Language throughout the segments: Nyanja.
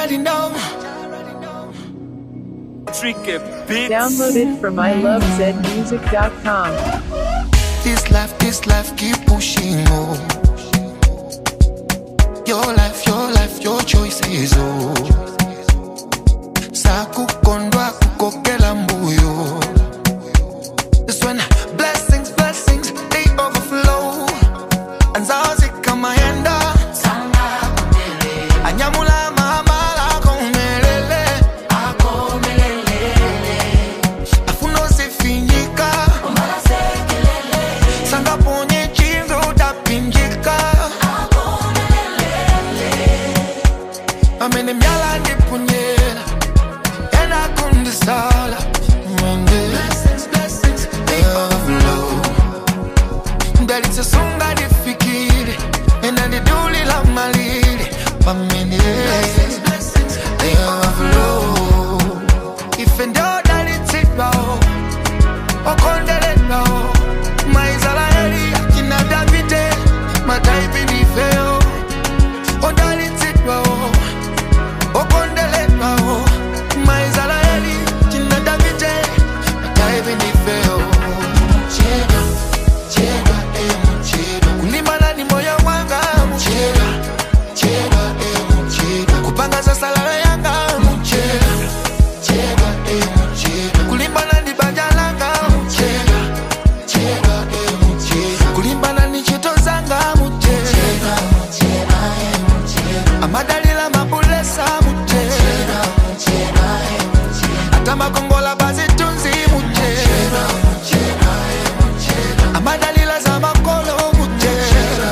already know. Tricky Beats. Download it from ilovezmusic.com. This life, this life, keep pushing on. Your life, your life, your choices, oh. Sakukondwa kukokela mbuyo. This when blessings, blessings, they overflow. Anzazi kama yenda. Anyamula mamala komelele. Afuno sifinyika. Sanga ponye chinzo utapinjika. Amene myala ndipunyela. Ena kundisala. Mwende. They overflow. ndalitsesunga ndifikire ena ndidulila malire pamene They overflow. ife ndodalitsidwawo okondeledwawo maisraeli akina davide mataipi ndifeyo odalitsidwawo okondeledwawo maisraeli akina davide mataipi ndifeyo chedwa chedwa emu chedwa kulimbana ni moyo wanga muchedwa chedwa emu chedwa kupanga zasalala yanga muchedwa chedwa emu chedwa kulimbana ni banja langa muchedwa chedwa emu chedwa kulimbana ni chito zanga muchedwa amadalila mabulesa muchedwa ata makongola bazitunzi muchedwa amadalila za makolo muchedwa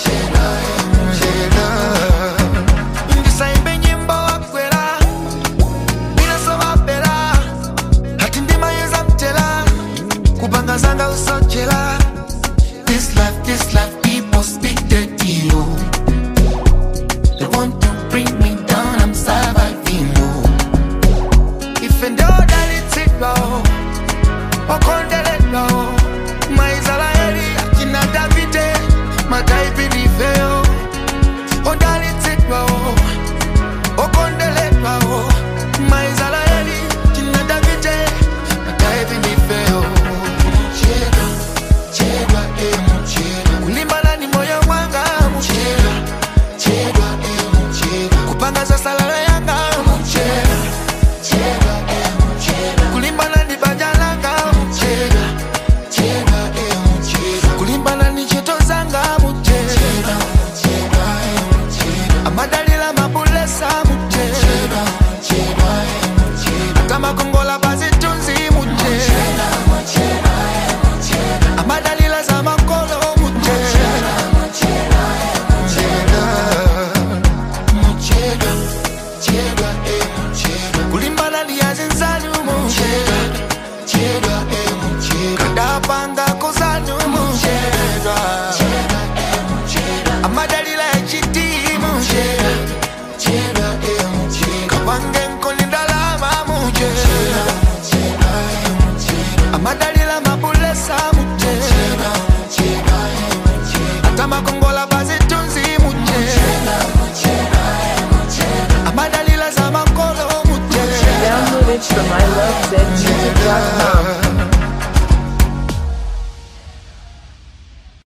ndisaimbe nyimbo wakwera inasomapera hati ndimayeza mtela kupanga zanga usochela This life, this life, people speak dirty, oh. They want to bring me down, I'm surviving, oh. If and all that it's it, oh. Okondeledwa, oh. Maisraeli, akina Davide, mataipi nifeo. Odalitidwa, oh. Okondeledwa, oh. Maisraeli, akina Davide, mataipi nifeo. Chedwa, chedwa, eh, muchedwa. Kulimbana ni moyo wanga muchedwa chedwa eh, muchedwa. kupanga zasalala yanga muchedwa chedwa eh, muchedwa. kulimbana ni banja langa muchedwa chedwa eh, muchedwa. kulimbana ni cheto zanga muchedwa amadalila mabulesa muchedwa kamakongola bazitunzi muchedwa amadalila za makolo muchedwa muchedwa chedwa eh, muchedwa kulimbana liyazinzanu muchedwa chedwa eh, muchedwa kadapanga kozanu muchedwa amadalila echitimu muchedwa chedwa eh, muchedwa kapange nkolindalama muchedwa amadalila mabulesa muchedwa ata makongola bazitunzi muchedwa amadalila za makolo muchedwa Download it from ilovezmusic.com.